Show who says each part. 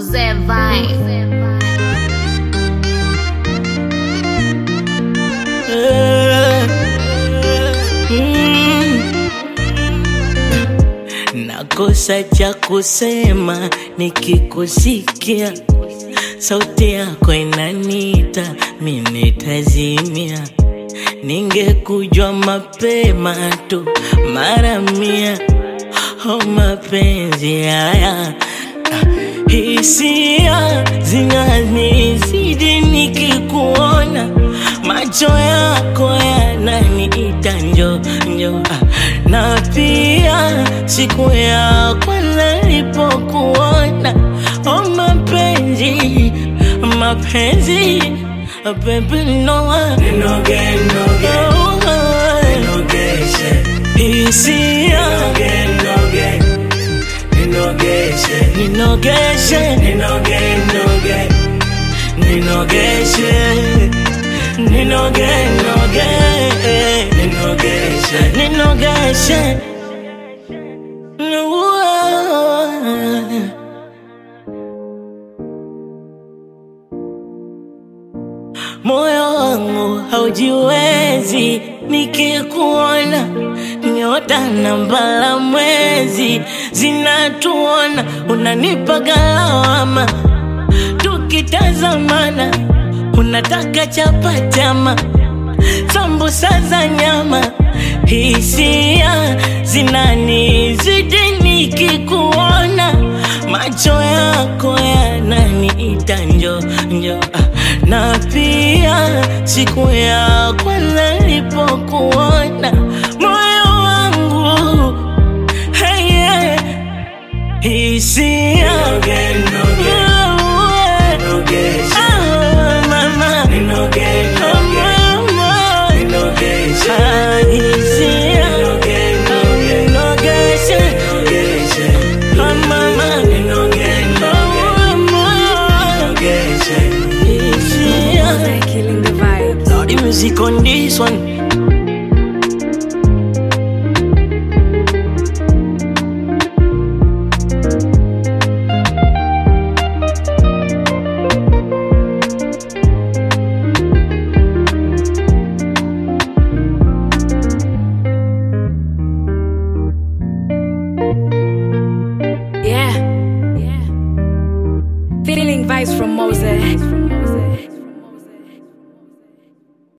Speaker 1: Mose Vibe.
Speaker 2: Nakosa cha kusema nikikusikia, sauti yako inanita, mimi nitazimia. Ningekujua mapema tu mara mia, oh mapenzi haya hisia zinanizidi nikikuona, macho yako yananiita njo njo, ah, na pia siku ya kwanza nilipokuona, oh mapenzi mapenzi, ah, baby no
Speaker 3: Ninoge, noge, ninogeshe,
Speaker 2: hisia
Speaker 3: noge, ninogeshe,
Speaker 2: ninogeshe
Speaker 3: ninoge, noge,
Speaker 2: ninogeshe ninoge noge
Speaker 3: ninogeshe,
Speaker 2: ninogeshe moyo wangu haujiwezi nikikuona nyota na mbala mwezi zinatuona unanipa galawama tukitazamana unataka chapatama sambusa za nyama hisia zinanizidi nikikuona macho yako yananiita njo njo ah, na pia siku ya kwanza nilipokuona moyo wangu hey, yeah, hisia
Speaker 3: noge, noge, nogeshe,
Speaker 2: Ah, mama
Speaker 3: ninoge, noge,
Speaker 2: mama
Speaker 3: ninogeshe,
Speaker 2: Ah, hisia
Speaker 3: noge, noge,
Speaker 2: nogeshe
Speaker 3: nogeshe,
Speaker 2: Ah, mama
Speaker 3: ninoge, noge, nogeshe.
Speaker 2: hisia
Speaker 4: Killing the vibes.
Speaker 2: Now the music on this one